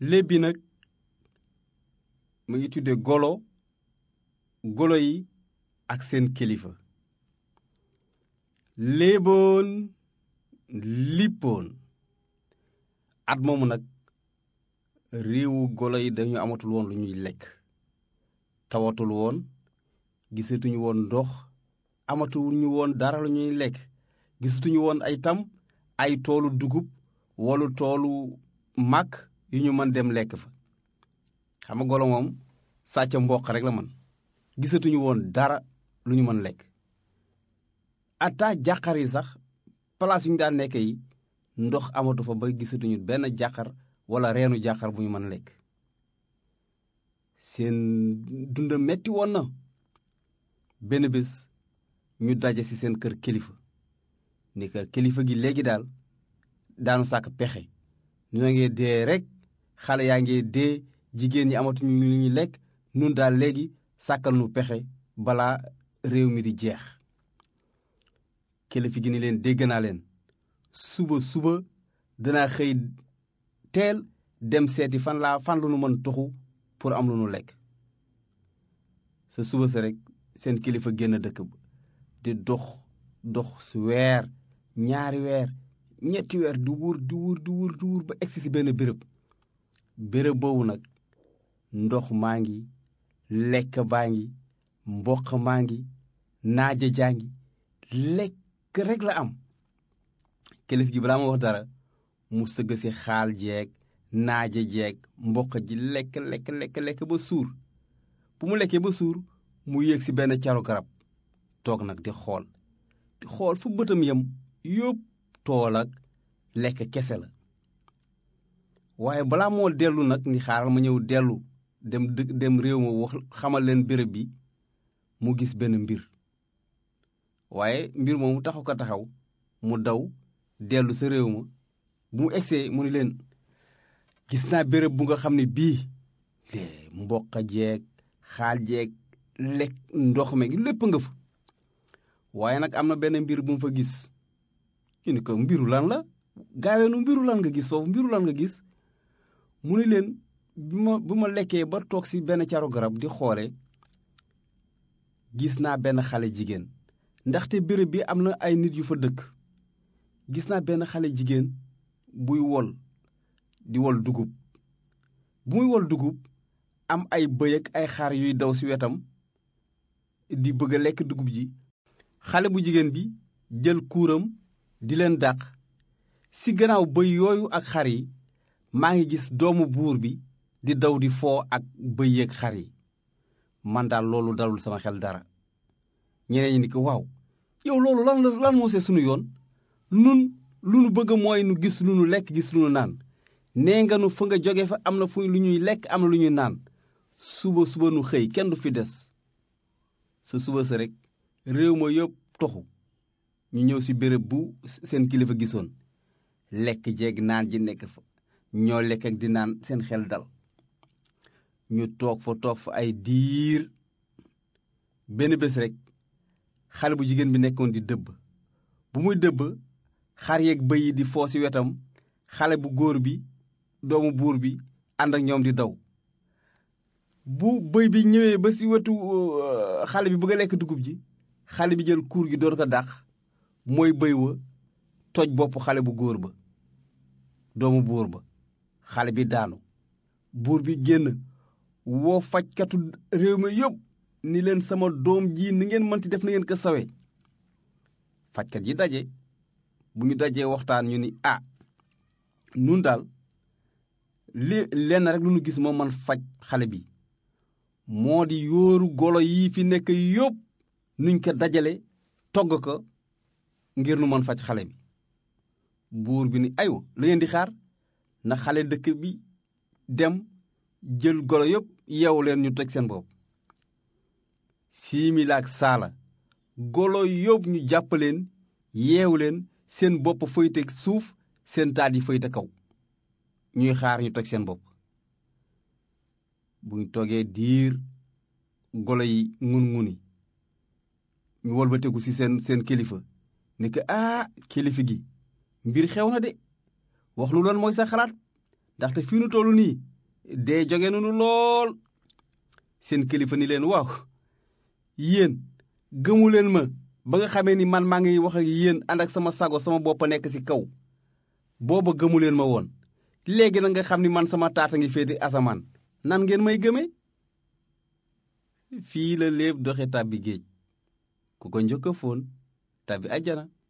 léeb bi nag mu ngi tudde golo golo yi ak seen kilifa léeboon lippoon at moomu nag réewu golo yi dañu amatul woon lu ñuy lekk tawatul woon gisatuñu woon ndox amatuñu woon dara lu ñuy lekk gisatuñu woon ay tam ay toolu dugub wala toolu màkk yu ñu mën dem lekk fa xam nga golo moom sàcc mboq rek la man gisatuñu woon dara lu ñu mën lekk ata jàqar yi sax place yu ñu daan nekk yi ndox amatu fa ba gisatuñu benn jàqar wala reenu jàqar bu ñu mën lekk seen dund metti woon na benn bés ñu daje ci seen kër kilifa ni kër kilifa gi léegi daal daanu sàkk pexe ñoo ngi dee rek xale yaa ngi dee jigéen ñi amatuñu lu ñuy lekk nun daal léegi sàkkal nu pexe balaa réew mi di jeex kilifa gi ni leen dégg naa leen suba suba danaa xëy teel dem seeti fan laa fan lu nu mën toxu pour am lu nu lekk sa suba sa rek seen kilifa génn dëkk ba di dox dox su weer ñaari weer ñetti weer di wur di wur di wur di wur ba egsi si benn béréb béréb boobu nag ndox maa ngi lekk baa ngi mboq maa ngi naaja jaa ngi lekk rek la am kilif gi balaa ma wax dara mu sëgg si xaal jeeg naaja jeeg mboq ji lekk lekk lekk lekk ba suur bu mu lekkee ba suur mu yéeg si benn caru garab toog nag di xool di xool fu bëtam yam yópp tool ak lekk kese la waaye balaa moo dellu nag ni xaaral ma ñëw dellu dem dë dem réew ma wax xamal leen béréb bi mu gis benn mbir waaye mbir moomu taxu ko taxaw mu daw dellu sa réew ma bu mu egsee mu ni leen gis naa béréb bu nga xam ne bii mboq jeeg xaal jeeg lekk ndox me lépp nga fa waaye nag am na benn mbir bu mu fa gis ñu ni ko mbiru lan la gaaweenu mbiru lan nga gis foofu mbiru lan nga gis mu ni leen bi ma bi ma lekkee ba toog si benn caro garab di xoole gis naa benn xale jigéen ndaxte béréb bi am na ay nit yu fa dëkk gis naa benn xale jigéen buy wol di wol dugub bu muy wol dugub am ay bëy ak ay xar yuy daw si wetam di bëgg a lekk dugub ji xale bu jigéen bi jël kuuram di leen dàq si gannaaw bëy yooyu ak xar yi maa ngi gis doomu buur bi di daw di foo ak bëy yeeg xar yi man daal loolu dalul sama xel dara ñeneen ñi ni ko waaw yow loolu lan la lan moo see sunu yoon nun lu nu bëgg mooy nu gis lu nu lekk gis lu nu naan nee nga nu fa nga jóge fa am na fu lu ñuy lekk am na lu ñuy naan suba suba nu xëy kenn du fi des sa suba sa rek réew ma yëpp toxu ñu ñëw ci béréb bu seen kilifa gisoon lekk jeeg naan ji nekk fa ñoo lekk ak di naan seen xel dal ñu toog fa toog fa ay diir benn bés rek xale bu jigéen bi nekkoon di dëbb bu muy dëbb xar yeeg bëy yi di foo ci wetam xale bu góor bi doomu buur bi ànd ak ñoom di daw bu bëy bi ñëwee ba ci wetu xale bi bëgg a lekk dugub ji xale bi jël kuur gi doon ko dàq mooy bëy wa toj bopp xale bu góor ba doomu buur ba xale bi daanu buur bi génn woo fajkatu réew mi yëpp ni leen sama doom ji ni ngeen mënti def na ngeen ko sawe fajkat yi daje bu ñu dajee waxtaan ñu ni ah nun daal li lenn rek lu nu gis moo man faj xale bi moo di yóoru golo yi fi nekk yëpp nuñ ko dajale togg ko ngir nu mën faj xale bi buur bi ni aywa la ngeen di xaar na xale dëkk bi dem jël golo yëpp yeewu leen ñu toj seen bopp siimila ak saala golo yëpp ñu jàpp leen yeewu leen seen bopp fëyte suuf seen taat yi fëyte kaw ñuy xaar ñu toj seen bopp bu ñu toogee diir golo yi ngun-nguni ñu wolbateku ci seen seen kilifa ni ko ah kilifa gi mbir xew na de wax nu loon mooy sa xalaat ndaxte fii nu tollu nii dee joge nanu lool seen kilifa ni leen waaw yéen gëmu leen ma ba nga xamee ni man maa ngi wax ak yéen ànd ak sama sago sama bopp nekk ci kaw booba gëmu leen ma woon léegi na nga xam ni man sama taata ngi féete asamaan nan ngeen may gëme fii la léeb doxe tàbbi géej ku ko njëkk a fóon tàbbi àjjana